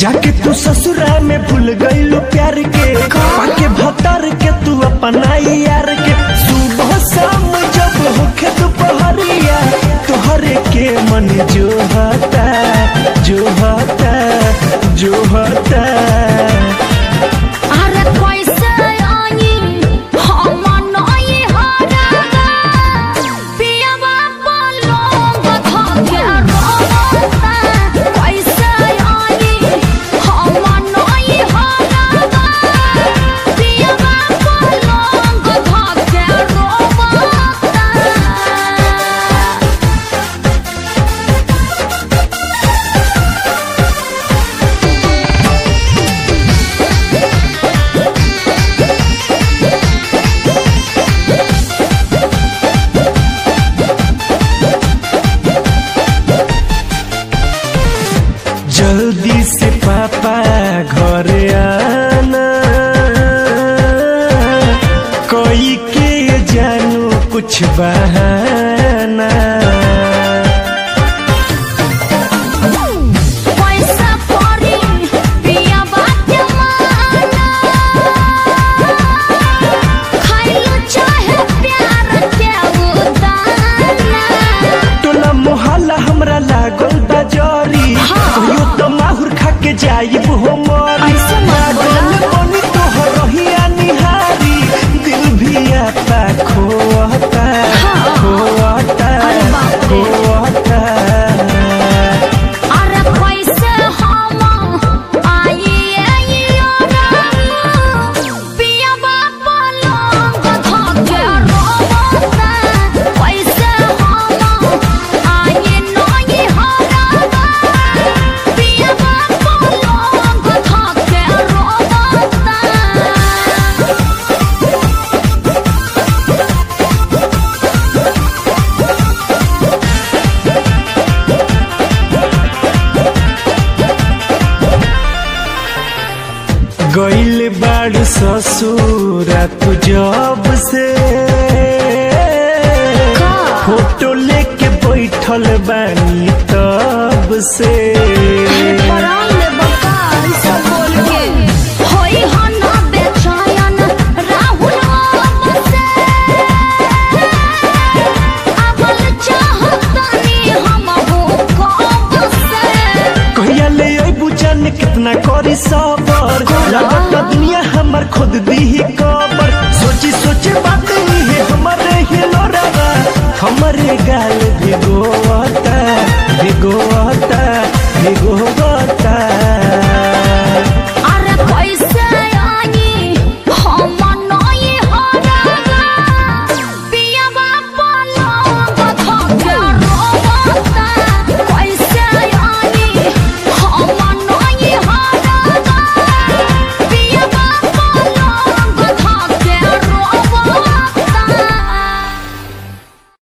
जाके तू ससुरा में भूल गईलू प्यार के पाके भतर के तू अपना यार के सुबह शाम जब होखे दोपहरिया तोहरे के मन जो हता जो हता जो हता अरे कैसे आई हम नई हरगा पियवा पलंग धके रोता कैसे आई हम नई हरगा पियवा पलंग धके रोता जल्दी से पापा घर आना कोई के जानू कुछ बहाना पैसा परी पिया बात माना खाइलो चाहे प्यार के उदाना टोला मोहल्ला हमरा लागल बा जरी हाँ। कहियो तो माहुर खा के जाइब हो मरी ऐसे मत बोला। पागल बनी तोहर रहिया निहारी दिल भी आता खोता हाँ। खोता अरे बाप रे। खोता अरे कैसे हम आई आई पिया बापा लंग धके रोता कैसे हम आई नई हरगा पिया बापा लंग धके रोता गइल बाड़ ससुरा तू जब से का? फोटो लेके बैठल बानी तब से परान ले बका ई सब बोल के होई हना बेचैन राहुल से अबल चाहतनी हम हो कब से कहिया ले अबू जान कितना करी सबर लागत दुनिया हमर खुद दी कबर सोची सोचे बात ही है हमारे ही लोरावा हमारे गाल